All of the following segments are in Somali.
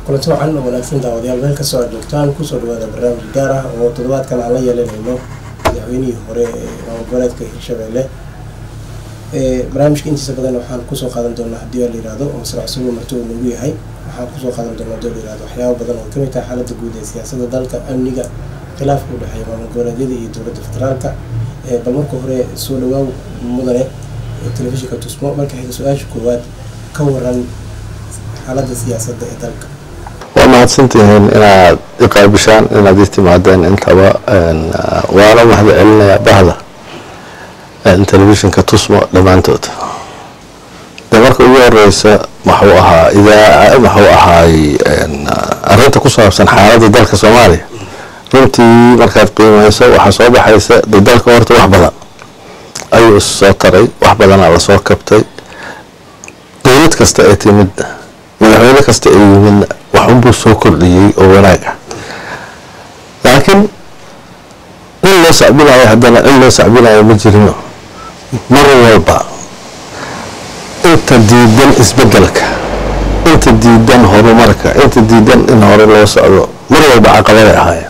kulanti wacan oo wanaagsan daawadayaal meel kastoo aad joogtaan kusoo dhawaada barnaamij gaar ah oo toddobaadkan aan la yeelanayno madaxweynihii hore ee maamul goboleedka hirshabeelle barnaamijka intiisa badan waxaan kusoo qaadan doonaa haddii la yihahdo oo masrac sugo marti uu noogu yahay waxaan kusoo qaadan doonaa hadii la yihahdo waxyaaba badan oo kamid tahay xaaladda guud ee siyaasadda dalka amniga khilaafka u dhexeeya maamul goboleedyada iyo dowladda federaalka bal marka hore soo dhawaaw mudane telefishinka tusmo marka xiga su-aasha koowaad ka waran xaaladda siyaasadda ee dalka waa mahadsantihiin inaad iqaabishaan inaad ii timaadeen intaba waana mahad celinayaa bahda telefishinka tusmo dhammaantood de marka ugu horeysa maxuu ahaa idaa maxuu ahaay arinta ku saabsan xaaladda dalka soomaaliya runtii markaad qiimeyso waxaa soo baxaysa de dalka horta wax badan ayuu is soo taray wax badanaa lasoo kabtay dowlad kasta ee timidna madaxweyne kasta ee yimidna waxunbuu soo kordhiyey oo wanaag ah laakiin in loo sacbinayo haddana in loo sacbinayo ma jirino mar walba inta diidan isbedelka inta diidan horumarka inta diidan in hore loo socdo mar walba caqabaday ahaayeen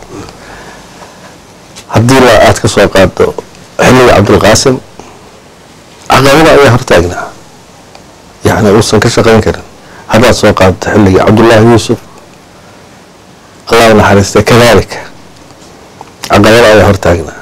haddii la aada ka soo qaado xilliga cabdulqaasim caqabada ayaa hortaagnaa yacni uusan ka shaqeyn karin haddaad soo qaadato xilligii cabdullaahi yuusuf allah naxariistay kadalika caqabada ayaa hortaagnaa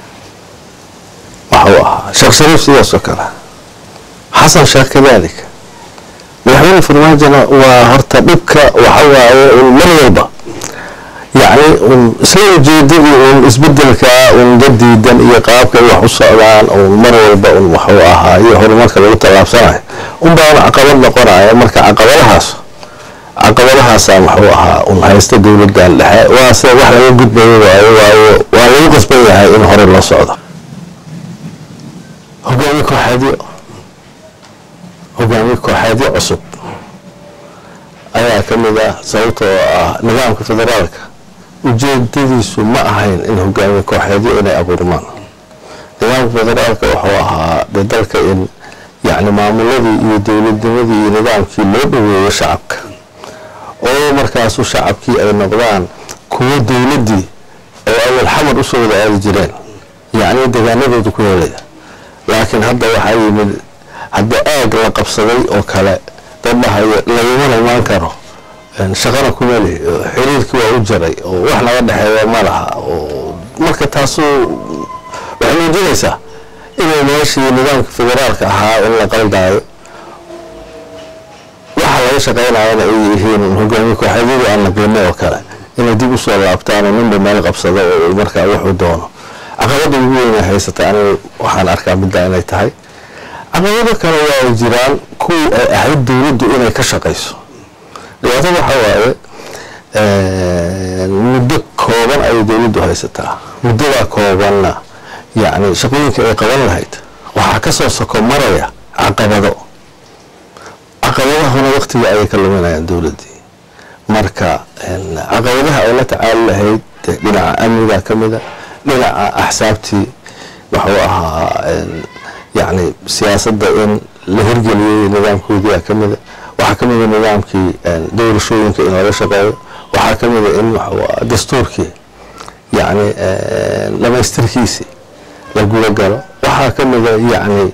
waxuu ahaa sheekh shariif sidaas oo kale xasan sheekh kadalika madaxweyne farmaajona waa horta dhibka waxawaaye un mar walba yacni un isla ujeedadii un isbedelkaa un dadiidan iyo qaabkay wax u socdaan un mar walba un waxuu ahaa iyo horumarka lagu tallaabsanayo un baana caqabad noqonaya marka caqabadahaas caqabadahaasaa waxuu ahaa un haysta dowladdan dhexe waase wax laga gudbayo waayo waayo waa lagu qasban yahay in hore loo socdo hogaamiye kooxeedyo hogaamiye kooxeedyo cusub ayaa ka mid ah sababtoo ah nidaamka federaalka ujeedadiisu ma ahayn in hogaamiye kooxeedyo inay abuurmaan nidaamka federaalka wuxuu ahaa de dalka in yacni maamuladii iyo dowladnimadii iyo nidaamkii loo dhaweeyo shacabka oo markaasu shacabkii ay noqdaan kuwo dowladdii oo awal xamar usoo wada aadi jireen yacni degaanadooda ku helaya laakiin hadda waxaa yimid hadda aag la qabsaday oo kale dadhahayo lagumana imaan karo shaqana kuma li xiriirkii waa u jaray oo wax naga dhexeeya ma laha oo marka taasu waxay muujinaysaa inay meeshii nidaamka federaalka ahaa in la qaldaayo waxa laga shaqeynayana ay yihiin hogaamiye kooxeedyadii aan la qiino oo kale inay dib usoo laabtaan oo ninba meel qabsado oo markaa wuxuu doono caqabada ugu weyna haysata anigu waxaan arkaa midda inay tahay caqabado kale waa ay jiraan kuwii ay ahayd dowladdu inay ka shaqayso dhibaatada waxaa waaye muddo kooban ayay dowladdu haysataa muddadaa koobanna yacni shaqooyinka ay qaban lahayd waxaa kasoo soko maraya caqabado caqabadahuna waqtiga ayay ka luminayaan dowladdii marka caqabadaha ay la tacaali lahayd dhinaca amniga ka mida dhinaca axsaabtii wuxuu ahaa yacni siyaasadda in la hirgeliyey nidaamkoodiia ka mida waxaa ka mida nidaamkii doorashooyinka in laga shaqeeyo waxaa ka mida in waxuu dastuurkii yacni dhamaystirkiisii la guda galo waxaa ka mida yacni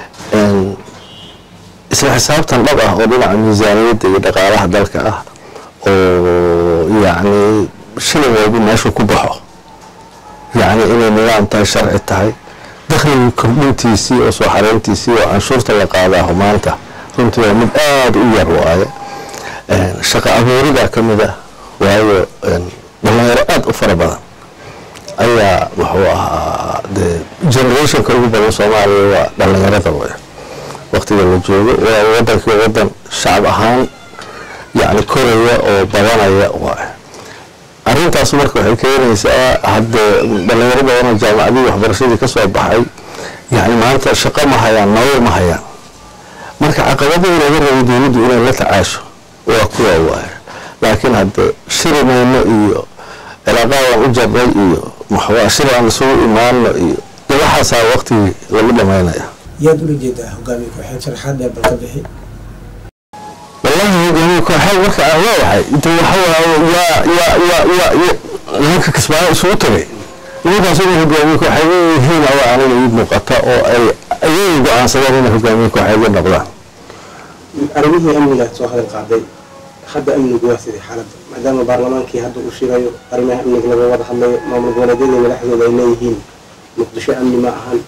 isla xisaabtan dhab ah oo dhinaca miisaaniyadda iyo dhaqaalaha dalka ah oo yacni shilin walba meeshu ku baxo yacni inay nidaam tahay sharci tahay dakhliga kordhintiisii oo soo xareyntiisii oo canshuurta la qaadaaho maanta runtii waa mid aada u yar waaye shaqo abuuridaa ka mid ah waayo dhalinyaro aada u fara badan ayaa wuxuu ahaa de generationka ugu badan soomaaliya waa dhalinyarada way waqtiga la joogo waa wadankii wadan shacab ahaan yacni koraya oo badanaya waay arrintaas marka waxay keenaysaa haddee dhalinyaro badanoo jaamacadii waxbarashadii ka soo baxay yacni maanta shaqo ma hayaan nolol ma hayaan marka caqabadii laga rabay dowladdu inay la tacaasho waa kuwa waay laakiin haddee shiri mayno iyo cilaaqaadaan u jarnay iyo maxwaa shir aan isugu imaano iyo de waxaasaa waqtigii lagu dhamaynaya yaad ula jeedaa hogaamiye kooxeed sharaxaad dheer bal ka bixi wallahi hogaamiye kooxeed marka aan leeyahay inta waxa waaye yaa yaa yaa yaa yaa nimanka kismaayo isugu tagay nimankaas inay hogaamiye kooxeed yihiin ayaa aniga ii muuqata oo ay ayaga go-aansadeen inay hogaamiye kooxeedyo noqdaan arrimihii amniga soo hadal qaaday hadda amnigu waa sidii xaaladda maadaama baarlamaankii hadda uu shirayo arrimaha amniga laga wada hadlayo maamul goboleedyada madaxdooda ay leeyihiin muqdisho amni ma ahan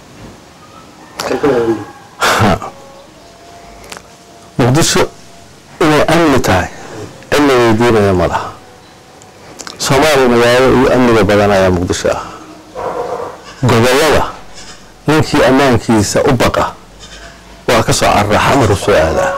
muqdisho inay amni tahay cilmi weydiinaya ma laha soomaaliya magaalo iyo amniga badan ayaa muqdisho ah gobollada ninkii ammaankiisa u baqa waa ka soo carraa xamar u soo aadaa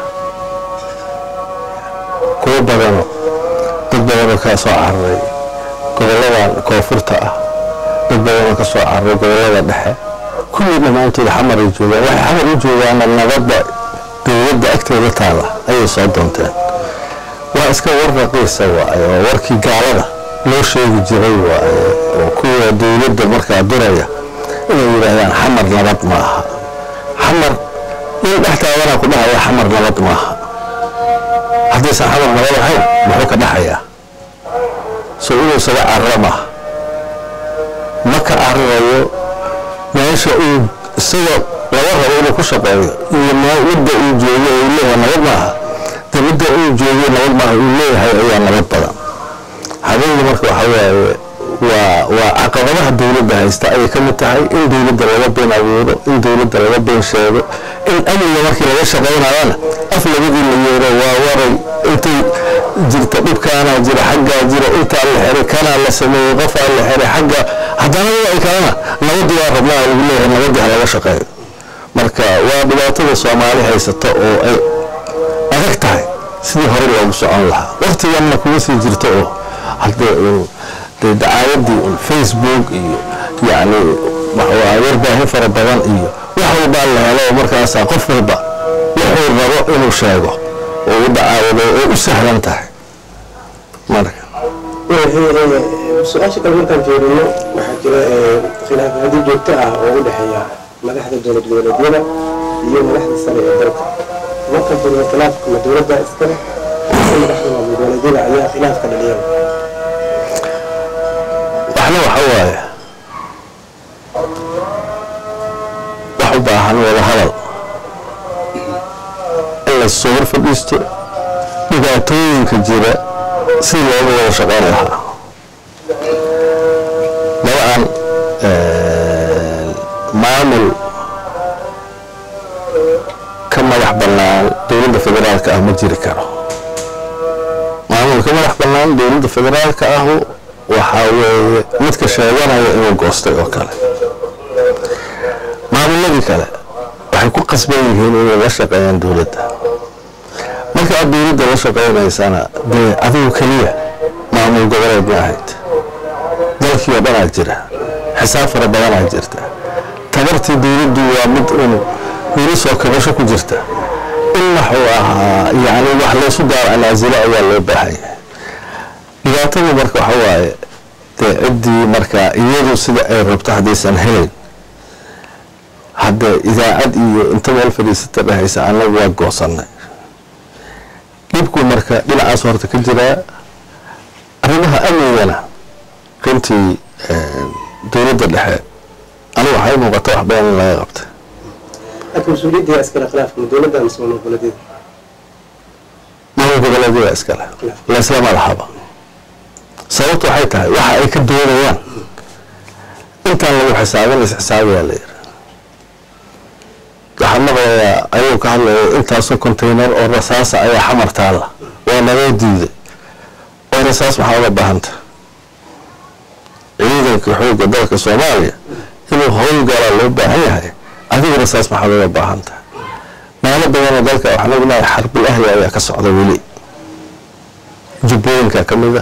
kuwo badano dad badanoo kaa soo cararay gobolladan koonfurta ah dad badanoo ka soo cararay gobollada dhexe kulli dhammaantood xamaray joogaan waxay xamar u joogaana nabadda dowladda agteeda taala ayay soo doonteen waa iska war raqiisa waaye oo warkii gaalada loo sheegi jiray waaye oo kuwa dowladda markaa duraya inay yidhaahdaan xamar nabad ma aha xamar nin dhex taaganaa ku dhahaya xamar nabad maaha haddaysan xamar nabad ahayn muxuu ka dhaxayaa so inuu isaga carara maaha ma ka cararayo meesha uu isaga laga rabo inuu ku shaqeeyo iyo midda uu joogo uu leeyahay nabad maaha de midda uu joogo nabad maaha uu leeyahay ayaa nabad badan habeenkii marka waxa waaye waa waa caqabadaha dowladda haysta ayay ka mid tahay in dowladda laga been abuuro in dowladda laga been sheego in amniga markii laga shaqaynayana af labadii la yeero waa waray intay jirta dhibkaanaa jira xaggaa jira intaa la xiray kanaa la sameeyey qofaa la xiray xagga haddana ay kalena nabadii waa rabnaa lagu leeyahay nabadii ha laga shaqeeyo marka waa dhibaatada soomaali haysata oo ay adag tahay sidii hore loogu socon lahaa waqtiganna kuma sii jirto oo haddee dee dacaayadii un facebook iyo yacni waxwaa warbaahin fara badan iyo wax walbaa la helo markaasaa qof walba wuxuu rabo inuu sheego oo u dacaayado oo u sahlan tahay marka su-aasha kale markaan fiirino waxaa jira khilaafyado joogto ah oo u dhexeeya madaxda dowlad goboleedyada iyo madaxda sare ee dalka marka jiro khilaafka ma dowladda iskale madaxda maamul goboleedyada ayaa khilaafka dhaliyaba waxna waxa waaye wax u baahan wada hadal in lasoo hor fadhiisto dhibaatooyinka jira si looga wada shaqeyn lahaa dabcan maamul ka madax bannaan dowladda federaalka ah ma jiri karo maamul ka madax bannaan dowladda federaalka ahu waxaa weeye midka sheeganaya inuu goostay oo kale maamuladii kale waxay ku qasban yihiin inay la shaqeeyaan dowladda marka aad dowladda la shaqeynaysana dee adigu keliya maamul goboleed ma ahayd dalkii oo dhanaa jira xisaab fara badanaa jirta tabartii dowladdu waa mid un weli soo kabasho ku jirta in waxuu ahaa yacni wax laysu daar anaasilo ayaa loo baahan yahay dhibaatadu marka waxa waaye dee ciddii marka iyadu sida ay rabto haddaysan helayn hadda idaacad iyo inta meel fadhiisata dhahaysa annagu waa goosannay dhibku marka dhinacaas horta ka jiraa arrimaha amnigana runtii dowladda dhexe anigu waxay muuqata wax badan in laga qabtay laakiin mas-uuliyadda iskale khilaafka ma dowladda mise maamul goboleedyada maamul goboleedyada iskale laislama lahaba sababtu waxay tahay waxa ay ka doonayaan intaan lagu xisaabin is-xisaabiyaa la yiri waxaa maqlayaa ayuu ka hadlaya intaasoo contaynar oo rasaasa ayaa xamar taalla waa nagoo diiday oo rasaas maxaa uga baahanta ciidanka xoogga dalka soomaaliya inuu howlgalaa loo baahan yahay adigu rasaas maxaad uga baahanta meelo badanoo dalka waxaan ognahay xarbul ahli ayaa ka socda weli jubbooyinka ka mid ah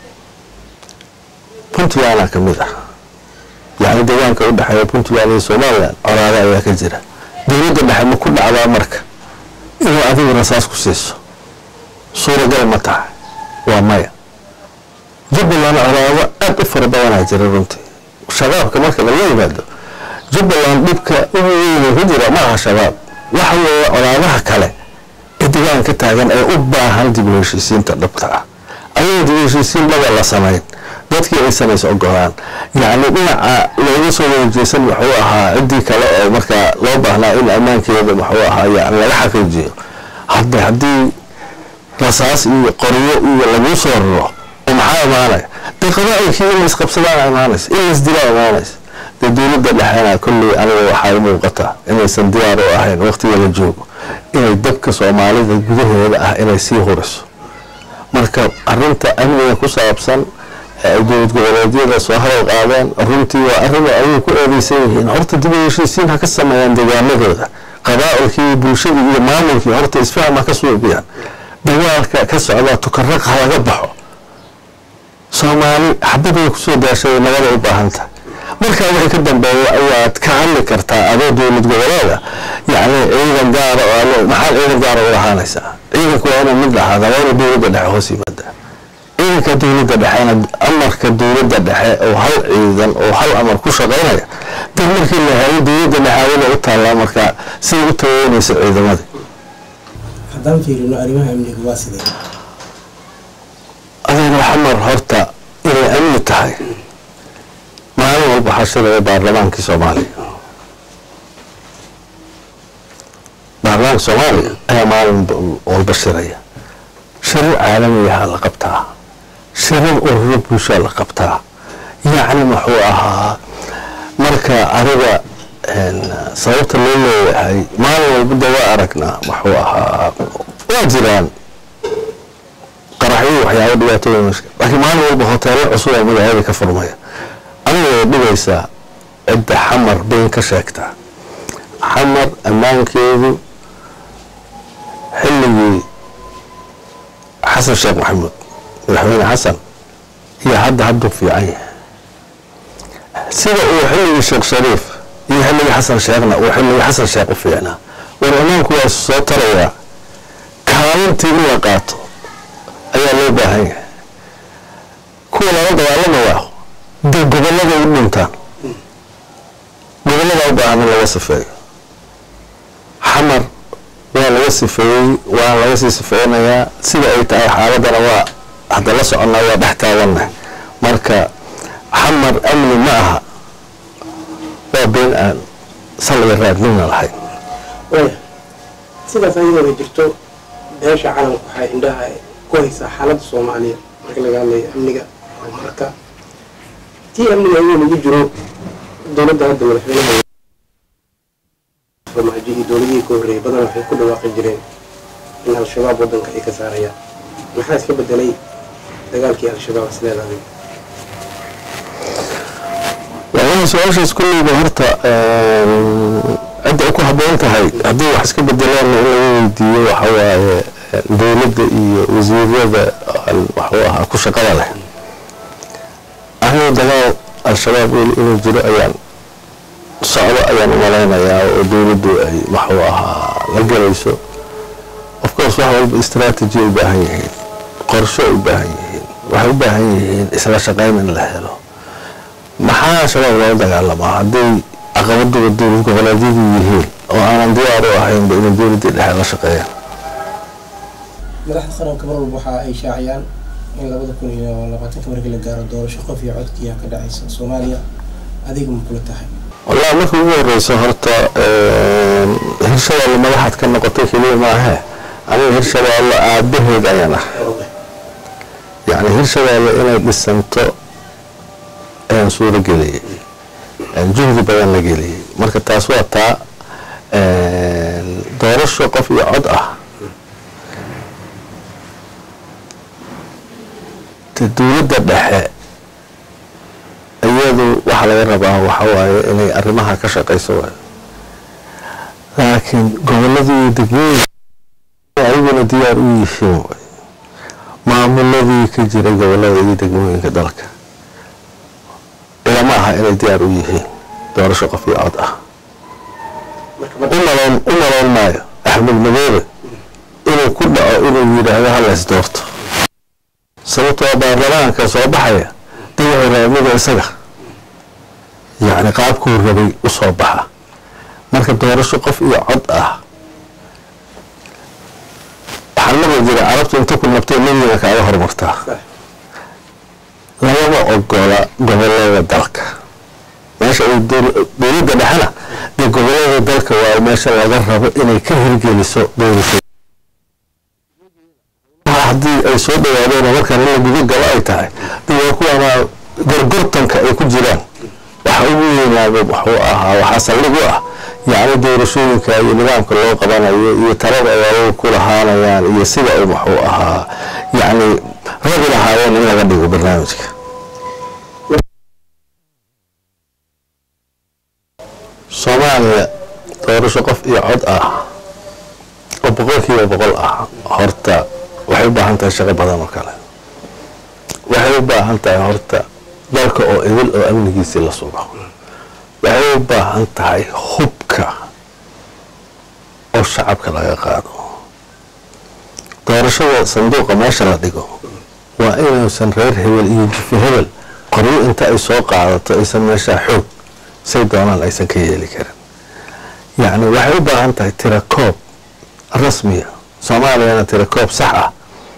puntlandna ka mid ah yacni deegaanka u dhexeeya puntland iyo somalilan coraado ayaa ka jira dowladda dhexe ma ku dhacdaa marka inuu adigu rasaas ku siiso suuragal ma tahay waa maya jubbaland colaado aad u fara badanaa jira runtii shabaabka marka laga yimaado jubbaland dhibka ugu weyne ku jira ma aha shabaab waxa weeye colaadaha kale ee deegaan ka taagan ee u baahan dib u heshiisiinta dhabta ah ayadoo dib u heshiisiin dhaba la samayn dadkii ay samays ogolaan yacni dhinaca looga soo wareejeysan wuxuu ahaa ciddii kale oo markaa loo baahnaa in ammaankeeda muxuu ahaa yani laga xaqiijiyo hadda haddii rasaas iyo qoryo iyo lagu soo raro oo maxaa imaanaya dee qabaailkii in laisqabsadaan imaanaysa in laisdilaa imaanaysa dee dowladda dhexeena kolley aniga waxaa muuqata inaysan diyaar u ahayn waqtiga la joogo inay dabka soomaalida gudaheeda ah inay sii huriso marka arinta amniga ku saabsan ee ay dowlad goboleedyada soo hadal qaadeen runtii waa arrin ayay ku eedeysan yihiin horta dib u heshiisiin ha ka sameeyaan deegaanadooda qabaa-ilkii bulshadii iyo maamulkii horta isfaham ha ka suuqiyaan dagaalka ka socdaa tukaraq ha laga baxo soomaali xabadooda kusoo daashaday nabada u baahanta markaa wixii ka dambeeya ayaad ka hadli kartaa adoo dowlad goboleeda yacni ciidan gaara oo maxaad ciidan gaara u lahaanaysaa ciidanku waa inuu mid lahaada waa inuu dowladda dhexe hoos yimaada ciidanka dowladda dhexena amarka dowladda dhexe oo hal ciidan oo hal amar ku shaqaynaya dad markii la helo dowladda dhexaawada u taallaa markaa siday u tageynayso ciidamadii haddaan fiirino arrimaha amniga waa sidee adeer xamar horta inay amni tahay maalin walba xashada ee baarlamaankii soomaaliya baarlamaanka soomaaliya ayaa maalin walba shiraya shirar caalamiyaha la qabtaa shirar ururo bulshaa la qabtaa yacni muxuu ahaa marka ariga sababta loo leeyahay maalin walba de waa aragnaa muxuu ahaa waa jiraan qaraxyo waxyaaba dhibaatooyin meesha laakiin maalin walba hoteelo cusub oo magaalada ka furmaya aniga way dhibaysaa cidda xamar bayn ka sheegtaa xamar ammaankeedu xilligii xasan sheekh maxamuud madaxweyne xasan iyo hadda hadduu fiican yahay sida uu xilligii sheekh shariif iyo xilligii xasan sheekhna uu xilligii xasan sheekh u fiicnaa war ammaanku waa soo tarayaa kaalintii in la qaato ayaa loo baahan yahay kuwa lala dagaalamayaa dee gobollada u dhintaan gobollada u baahan in laga sifeeyo xamar waa laga sifeeyey waa laga sii sifeynayaa sida ay tahay xaaladana waa hadda la soconnaa waa dhex taagannahay marka xamar amni ma aha waa been aan salliga raadnina lahayn waya sidaas ayadoo ay jirto beesha calamka waxay indhaha ku haysaa xaaladda soomaaliya marka laga hadlayo amniga horumarka tii amniga ayuu lagu jiro dowladda hadda madaxweynaha farmaajo iyo dowladihii ka horreeyay badan waxay ku dhawaaqi jireen in al-shabaab waddanka ay ka saarayaan maxaa iska bedelay dagaalkii al-shabaab isleedahay wallahi su-aashaas kulleyba horta cidda ay ku habboon tahay haddii wax iska bedelaanna in laga weydiiyo waxa waaye dowladda iyo wasiirada waxuu ahaa ku shaqada leh anigu dagaal al-shabaab weli inuu jiro ayaan socdo ayaan umalaynayaa oo dowladdu ay waxuu ahaa la gelayso of course wax walba istraatiji ay u baahan yihiin qorsho ay u baahan yihiin waxay u baahan yihiin isla shaqayn in la helo maxaa shabaab loola dagaalamaa hadday caqabaduba dowlad goboleedyadu yihiin oo aanan diyaar u ahaynba inay dowladdii dhexe la shaqeeyaan madaxda qaranka mar walba waxa ay shaaciyaan in labada kun iyo labaatanka markii la gaaro doorasho qof iyo codkiiya ka dhacaysa soomaaliya adiga ma kula tahay wallahi marka ugu horeyso horta hirshabeelle madaxaad ka noqotay keliya maahe aniga hirshabeelle aabaheed ayaan ah yacni hirshabeelle inay dhisanto ayaan suuro geliyey juhdi badan la geliyey marka taas waa taa doorasho qof iyo cod ah de dowladda dhexe iyadu waxa laga rabaa waxa waaye inay arrimaha ka shaqayso waayo laakiin gobolladii degmooyinka ayaguna diyaar u yihiin way maamuladii ka jira gobollada iyo degmooyinka dalka ilama aha inay diyaar u yihiin doorasho qof iyo cod ah umaloon u maloon maayo axmed madoobe inuu ku dhaco inuu yidhaahdo halays doorto sababtoo baarlamaanka soo baxaya dagaxu raamida isaga yacni qaabkuu rabay u soo baxa marka doorasho qof iyo cod ah carabtu inta ku nabtay nebiga kaaga horumartaa lagama ogola gobolada dalka meesha uu dowladda dhexena dee gobolada dalka waa meesha laga rabo inay ka hirgeliso doorasho haddii ay soo dhawaadeen oo markaan in la guda galo ay tahay de waa kuwaana gorgortanka ay ku jiraan waxa ugu weynaaba wuxuu ahaa waxaa saldhig u ah yacni doorashooyinka iyo nidaamka loo qabanayo iyo talada ay ayagu ku lahaanayaan iyo sida u wuxuu ahaa yacni rabi lahaayeen in laga dhigo barnaamijka soomaaliya doorasho qof iyo cod ah oo boqolkiiba boqol ah horta waxay u baahan tahay shaqo badan oo kale waxay u baahan tahay horta dalka oo idil oo amnigiisii la sugo waxay u baahan tahay hubka oo shacabka laga qaado doorashada sanduuqa meesha la dhigo waa inuusan reer hebel iyo jifi hebel qoryo inta ay soo qaadato aysan meeshaa xoog say doonaan aysan ka yeeli karin yacni waxay u baahan tahay tirakoob rasmiya soomaaliyana tirakoob sax ah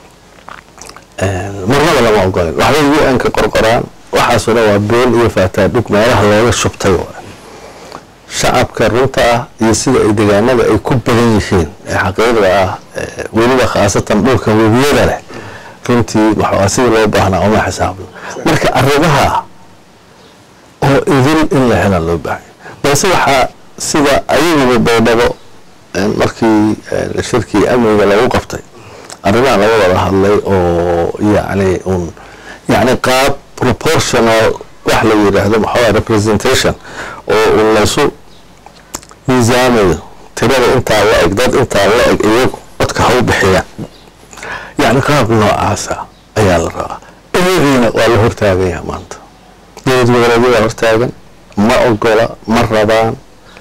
marnaba lama ogolin waxbay u n ka qorqoraan waxaasoo dhan waa been iyo faataadhug meelaha looga shubtay waay shacabka runta ah iyo sida ay deegaanada ay ku badan yihiin ee xaqiiqda ah weliba khaasatan dhulka webiyada leh runtii waxaa sidii loo baahnaa uma xisaabno marka arrimaha oo idil in la hela loo baahanya balse waxaa sida ayaguba baydhabo markii shirkii amniga lagu qabtay arrimaha laga wada hadlay oo yacni un yacni qaab proportional wax la yidhaahdo maxaa representation oo un laysu miisaamayo tirada intaa la eg dad intaa la eg iyagu codka ha u bixiyaan yacni qaab noocaasa ayaa la rabaa iyagiina waa la hortaaganya maanta dowlad goboleedyada hortaagan ma ogola ma rabaan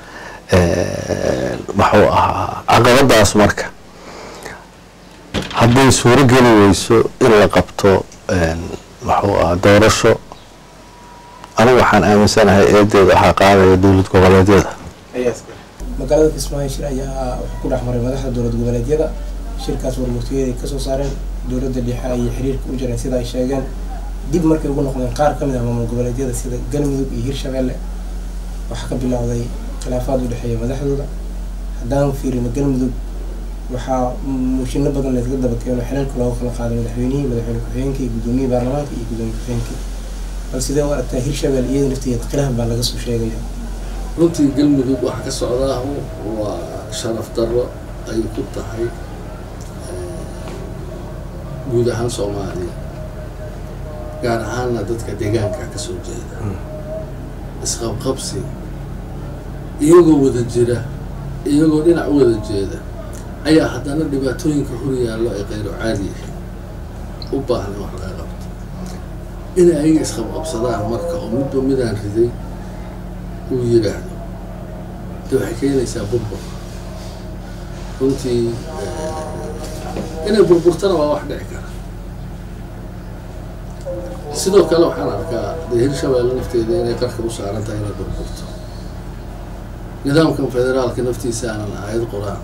muxuu ahaa caqabadaas marka hadday suuro geli weyso in la qabto muxuu ahaa doorasho anigu waxaan aaminsanahay eedeeda waxaa qaadaya dowlad goboleedyada magaalada kismaayo shir ayaa wuxuu ku dhex maray madaxda dowlad goboleedyada shirkaas warmurtiyeed ay kasoo saareen dowladda dhexe ayay xiriirka u jireen sida ay sheegeen dib markay ugu noqdeen qaar ka mid ah maamul goboleedyada sida galmudug iyo hirshabeelle waxaa ka bilowday khilaafaad u dhexeeya madaxdooda haddaan fiirino galmudug waxaa mushino badan laysaga daba keeno xilaalka looga kala qaaday madaxweynihii madaxweyne ku-xigeenkii gudoomiyihii baarlamaanka iyo gudoomiye ku-xigeenkii bal sidee u aragtaa hirshabelle iyada nafteeda khilaaf baa laga soo sheegaya runtii galmudug waxa ka socdaa waa sharaf darro ay ku tahay guud ahaan soomaaliya gaar ahaanna dadka deegaanka ka soo jeeda isqabqabsi iyagoo wada jira iyagoo dhinac u wada jeeda ayaa haddana dhibaatooyinka hor yaallo ay qayro caadi yihiin u baahna wax laga qabto inay ayaga isqabqabsadaan marka oo midba midaan riday uu yidhaahdo de waxay keenaysaa burbur runtii inay burburtana waa wax dhici kara sidoo kale waxaan arkaa dee hirshabeelle nafteeda inay qarka u saaran tahay inay burburto nidaamkan federaalka naftiisa aanan aayad qor-aan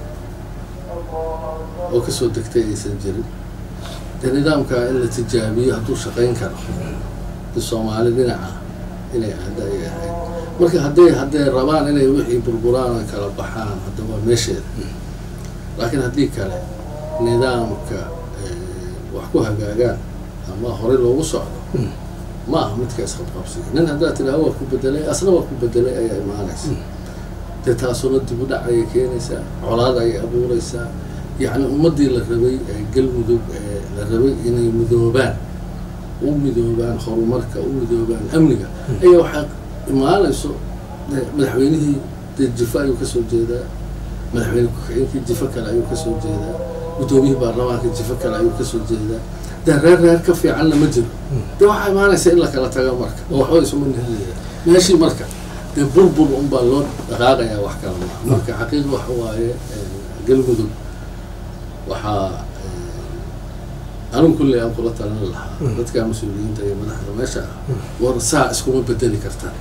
oo kasoo degtay aysan jirin dee nidaamkaa in la tijaabiyo hadduu shaqayn karo de soomaali dhinaca inay aada ay ahayd marka hadday hadday rabaan inay wixii burburaan oo kala baxaan hadda waa meesheeda laakiin haddii kale nidaamka wax ku hagaagaan ama horey loogu socdo ma aha midka isqabqabsiga nin haddaad tidhaha waa ku bedelay asna waa ku bedelay ayaa imaanaysa dee taasuna dib u dhac ayay keenaysaa colaad ayay abuureysaa yacni ummaddii la rabay galmudug la rabay inay midoobaan u midoobaan horumarka u midoobaan amniga ayaa waxaa imaanayso madaxweynihii dee jifo ayuu kasoo jeedaa madaxweyne ku-xigeenkii jifo kale ayuu kasoo jeedaa guddoomiyihii baarlamaanka jifo kale ayuu kasoo jeedaa dee reer reer ka fiicanna ma jiro dee waxaa imaanaysa in la kala tago marka oo waxba isuma nihilaya meeshii marka dee burbur unbaa loo dhaqaaqayaa wax kala maaha marka xaqiiqa waxa waaye galmudug waxaa anigu kulley aan kula talin lahaa dadka mas-uuliyiinta iyo madaxda meesha ah war saa iskuma bedeli kartaan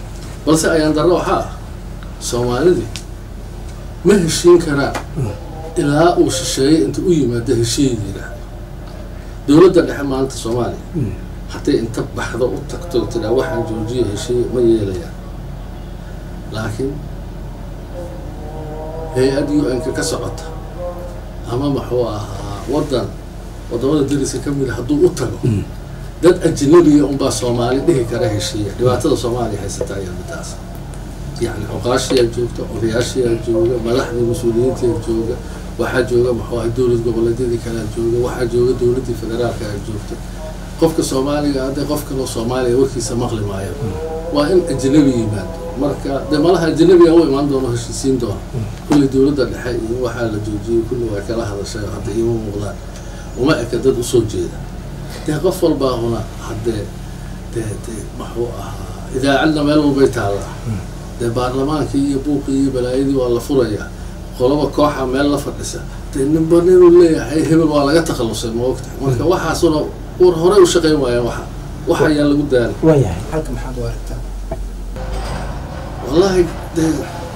balse ayaan darro waxaa ah soomaalidii ma heshiin karaan ilaa uu shisheeyey inta u yimaado heshiiyay yidhaahdo dowladda dhexe maanta soomaaliya hadday inta baxdo u tagto tiraa waxaan joojiya heshiiya ma yeelayaan laakiin hay-ad u n-ka ka socota ama muxuu ahaa waddan waddamada dariska ka mida hadduu u tago dad ajnabiya unbaa soomaali dhihi kara heshiiya dhibaatada soomaaliya haysata ayaa midaas yacni cuqaashiyaa joogta odayaashiyaa jooga madaxdii mas-uuliyiintiyaa jooga waxaa jooga muxuu ahay dowlad goboleedyadii kalea jooga waxaa jooga dowladdii federaalka a joogta qofka soomaaliga hadee qof kaloo soomaaliya warkiisa maqli maayo waa in ajnabi yimaado marka dee malaha ajnabiga u imaan doono heshiisiin doona kulli dowladda dhexe iyo waxaa la joojiyey kulli waa kala hadashay oo hadda iima muuqdaan uma eka dad usoo jeeda dee qof walbaa huna haddee dee dee muxuu ahaa idaacadna meel walbay taallaa dee baarlamaankii iyo buuqii iyo balaayadii waa la furayaa qolaba kooxa meel la fadhisa dee ninba ninuu leeyahay hebel waa laga takhalusay ma ogtahay marka waxaasuna war horey u shaqayn waayaan waxa wax ayaa lagu daali waayahay halka maxaad u aragtaa wallaahi dee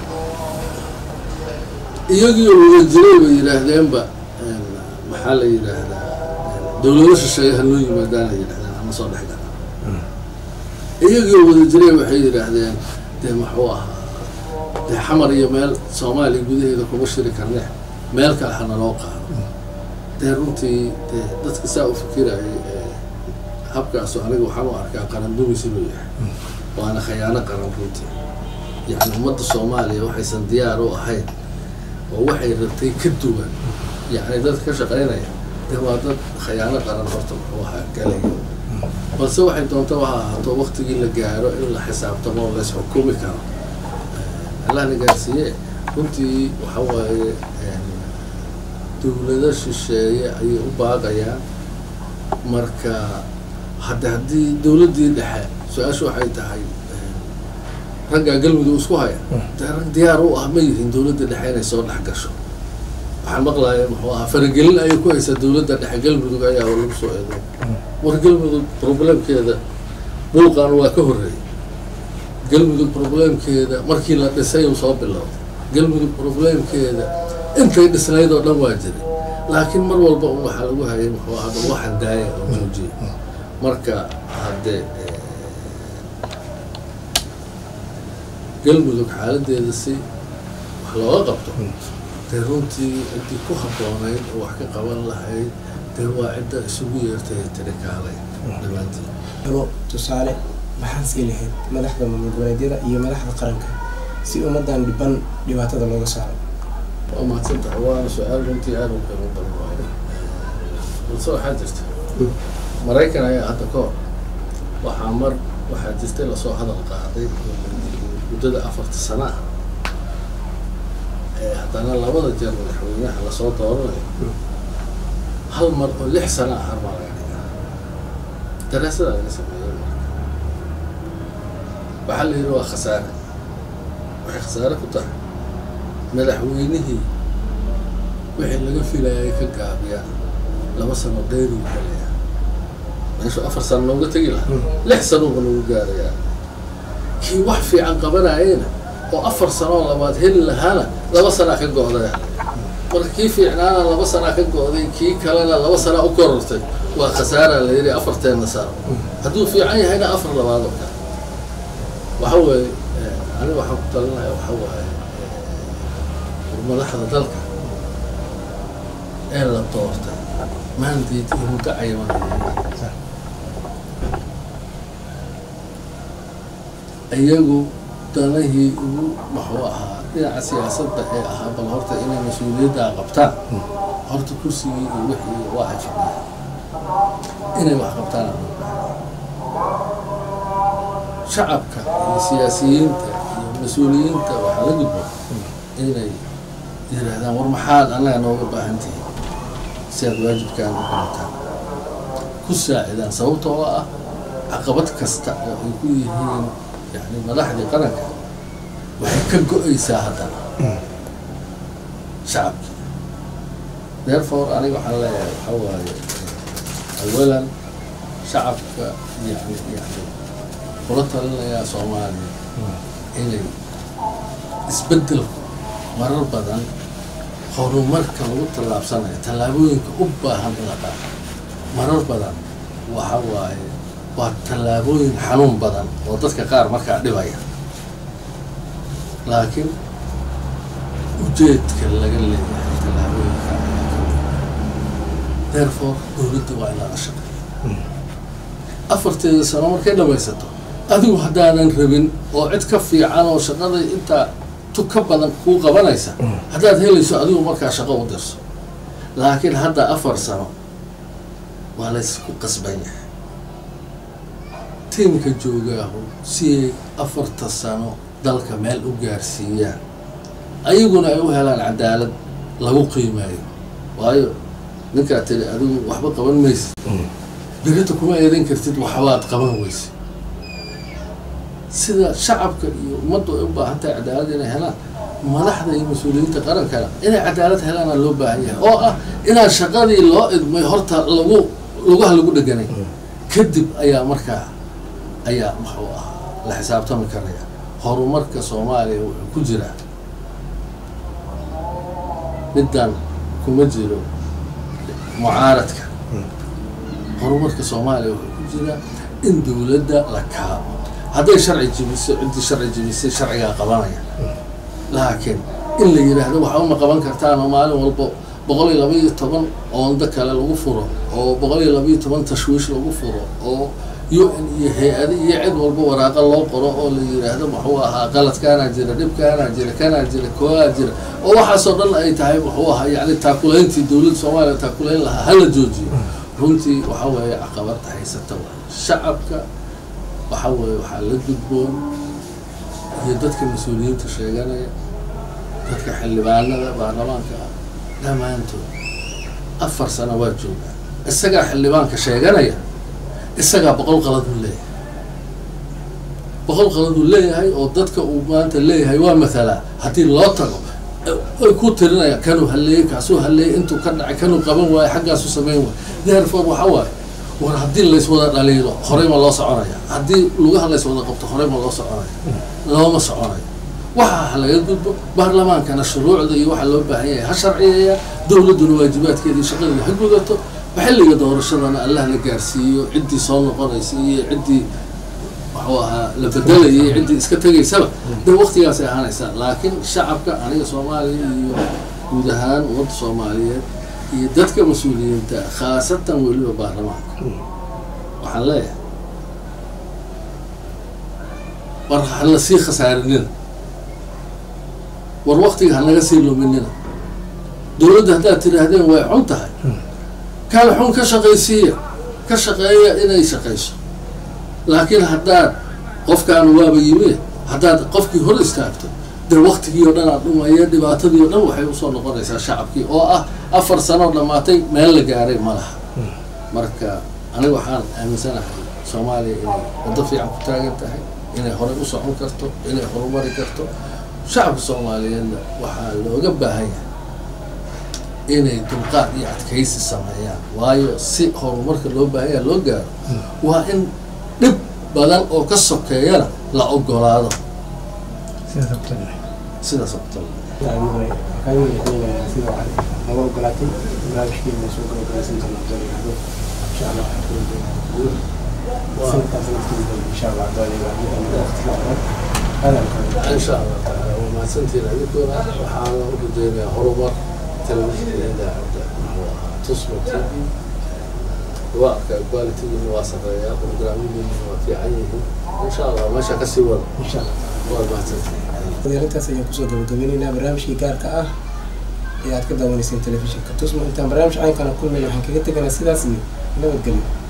iyagii wada jiray bay yidhaahdeenba maxaa la yidhaahdaa dowlado shisheeye ha loo yimaadaan ay yidhahdeen ama soo dhex gala iyagii wada jiray waxay yidhaahdeen dee muxuu ahaa dee xamar iyo meel soomaaliya gudaheeda kuma shiri karne meel kale hana loo qaado dee runtii dee dadka saa u fikirayay habkaasu aniga waxaan u arkaa qaran dumis inuu yahay waana khayaano qaran runtii yacni ummadda soomaaliya waxaysan diyaar u ahayn oo waxay rabtay ka duwan yacni dad ka shaqaynaya dee waa dad khayaano qaran horta muxuu ahaa galaya balse waxay doonta waha ahaato waktigii la gaaro in la xisaabtamo oo lays xukumi karo allahna gaarsiiye runtii waxa waaye dowlado shisheeye ayay u baaqayaan marka hadde haddii dowladdii dhexe su-aashu waxay tahay raggaa galmudug isku haya dee rag diyaar u ah ma yihiin dowladda dhexe inay soo dhex gasho waxaan maqlaya muxuu ahaa faragelin ayay ku haysaa dowladda dhexe galmudug ayaa lagu soo eedo war galmudug problemkeeda buuqan waa ka horreeyay galmudug problemkeeda markii la dhisay uu soo bilowday galmudug problemkeeda intay dhisnayd oo dhan waa jiray laakiin mar walba un waxaa lagu hayay muxuu ahaa bal waxaan daaya oo joojiya marka haddee galmudug xaaladeeda si wax looga qabto dee runtii ciddii ku habboonayd oo wax ka qaban lahayd dee waa cidda isugu yeertay tiri kaalay dhammaantiin alo tusaale maxaad sii lahayd madaxda maamul goboleedyada iyo madaxda qaranka si ummadan dhiban dhibaatada looga saaro waa mahadsantahay waana su-aal runtii aada u qiimo badan waayo balse waxaa jirta maraykan ayaa hadda ka hor waxaa mar waxaa jirtay lasoo hadal qaaday muddada afarta sana ah ee haddana labada jeer madaxweynaha lasoo dooranayo hal mar oo lix sana ah har maa laga dhigaa daraasada laga sameeyey marka waxaa la yidhi waa khasaare waxay khasaare ku tahay madaxweynihii wixii laga filayay ka gaabiyaan laba sano dheeruu galayaa meeshu afar sano nooga tegi lahaa lix sanoba nagu gaarayaa kii wax fiican qabanayena oo afar sanoo labaad heli lahaana laba sanaa ka go-daya marka kii fiicnaana laba sanaa ka go-day kii kalena laba sanaa u korortay waa khasaaraa la yidhi afarteenna sano hadduu fiican yahayna afar labaad oo kale waxa weeye aniga waxaan ku talinaya waxa waaye madaxda dalka ee la doortay maandeed iyo muddo cayaman iyagu danahii ugu muxuu ahaa dhinaca siyaasadda ee ahaa bal horta inay mas-uuliyaddaa qabtaan horta kursigii iyo wixii waa ay fadhiyaan inay wax qabtaan shacabka iyo siyaasiyiinta iyo mas-uuliyiinta waxaa la gudbo inay yiraahdaan war maxaad annaga nooga baahan tihiin si aad waajibkaan u qalataan ku saacidaan sababta oo ah caqabad kasta oo ay ku yihiin yani madaxdii qaranka waxay ka go-aysaa haddana shacabkii therefore aniga waxaan leeyahay waxaa waaye awalan shacabka yani yani kula talinayaa soomaaliya inay isbeddelku marar badan horumarka lagu tallaabsanayo tallaabooyinka u baahan in la qaado marar badan waxa waaye waa tallaabooyin xanuun badan oo dadka qaar markaa dhibaya laakiin ujeedka laga leeyahay tallaabooyinka ayaa ka mid therefore dowladda waa in lala shaqeeyo afarteeda sano markay dhamaysato adigu haddaanan rabin oo cid ka fiican oo shaqada intaa tu ka badan kuu qabanaysa haddaad helayso adigu markaa shaqo u dirso laakiin hadda afar sano waa laysku qasban yahay tiimka joogaahu si ay afarta sano dalka meel u gaarsiiyaan ayaguna ay u helaan cadaalad lagu qiimeeyo waayo ninkaa tiri adigu waxba qaban maysid berita kuma eedan kartid waxbaad qaban weyse sida shacabka iyo ummaddu ay u baahan tahay cadaalad inay helaan madaxda iyo mas-uuliyiinta qarankana inay cadaalad helaana loo baahan yahay oo ah inaan shaqadii loo idmay horta lagu lugaha lagu dheganay kadib ayaa markaa ayaa muxuu ahaa la xisaabtami karaya horumarka soomaaliya wuxuu ku jiraa middan kuma jiro mucaaradka horumarka soomaaliya wuxuu ku jiraa in dowladda la kaabo hadday sharci jibiso ciddii sharci jibisay sharcigaa qabanaya laakiin in la yidhaahdo waxa uma qaban kartaan oo maalin walbo boqol iyo laba iyo toban oondo kale lagu furo oo boqol iyo laba iyo toban tashwiish lagu furo oo u n iyo hay-ado iyo cid walba waraaqa loo qoro oo la yidhaahdo muxuu ahaa qaladkaanaa jira dhibkaanaa jira kanaa jira koogaa jira oo waxaasoo dhan ay tahay muxuu ahaa yani taakulayntii dowladda soomaaliya taakulayn lahaa hala joojiyo runtii waxa weeye caqabada haysata waa shacabka waxa weeye waxaa la gudboon iyo dadka mas-uuliyiinta sheeganaya dadka xildhibaanada baarlamaanka ah dhammaantood afar sano waa joogaa isagaa xildhibaanka sheeganaya isagaa boqol qaladuu leeyahay boqol qaladuu leeyahay oo dadka uu maanta leeyahay waa mathalaa haddii loo tago ay ku tirinayaan kanuu halleeyey kaasuu halleeyey intuu ka dhacay kanuu qaban waayo xaggaasu samayn waayo therefore waxa waaye war haddii layswada dhaliilo horey ma loo soconaya haddii lugaha layswada qabto horey ma loo soconaya looma soconayo waxa ha laga gudbo baarlamaankana shuruucda iyo waxaa loo baahan yahay ha sharciyeeya dowladduna waajibaadkeeda iyo shaqadeeda ha gudato xilliga doorashadana allah la gaarsiiyo ciddii soo noqonaysa iyo ciddii waxuu ahaa la bedelayay ciddii iska tegaysaba dee waktigaasay ahaanaysaa laakiin shacabka aniga soomaaliya iyo guud ahaan ummadda soomaaliyeed iyo dadka mas-uuliyiinta khaasatan weliba baarlamaanka waxaan leeyahay war hala sii khasaarinina war waktiga hanaga sii luminina dowladda haddaad tidhaahdeen way xun tahay kala xun ka shaqaysiiya ka shaqeeya inay shaqayso laakiin haddaad qofkaan waaba yimi haddaad qofkii hor istaagto dee waktigii oo dhan aad dhumaya dhibaatadii oo dhan waxay usoo noqonaysaa shacabkii oo ah afar sanoo dhammaatay meel la gaaray ma laha marka aniga waxaan aaminsanahay soomaaliya inay waddo fiican ku taagan tahay inay horey u socon karto inay horumari karto shacabka soomaaliyeedna waxaa looga baahan yahay inay dulqaad iyo adkaysi sameeyaan waayo si horumarka loo baahan yaha loo gaaro waa in dhib badan oo ka sokeeyana la ogolaado sidaas oo naga ogolaatay barnaamijkeena soo gabagabeysan doona haddoo yidhahdo insha allah sanadkaas naftiisa insha allah haddoo yidhahdo waqtiga hore hadalka insha allah taala waa mahadsantiin adinkuna waxaana u rajeynayaa horumar telefishinka idaacadda muxuu ahaa tusmo t v waaqka qualitygiina waa sareeyaa programyadiina waa fiican yihiin insha allah meesha kasii wada insha allah waa mahadsantiin arintaas ayaan kusoo gabagabeyneynaa barnaamijkii gaarka ah ee aad ka daawanayseen telefishinka tusmo intaan barnaamij caynkana kulmay waxaan kaga teganaa sidaas iyo nabadgelyo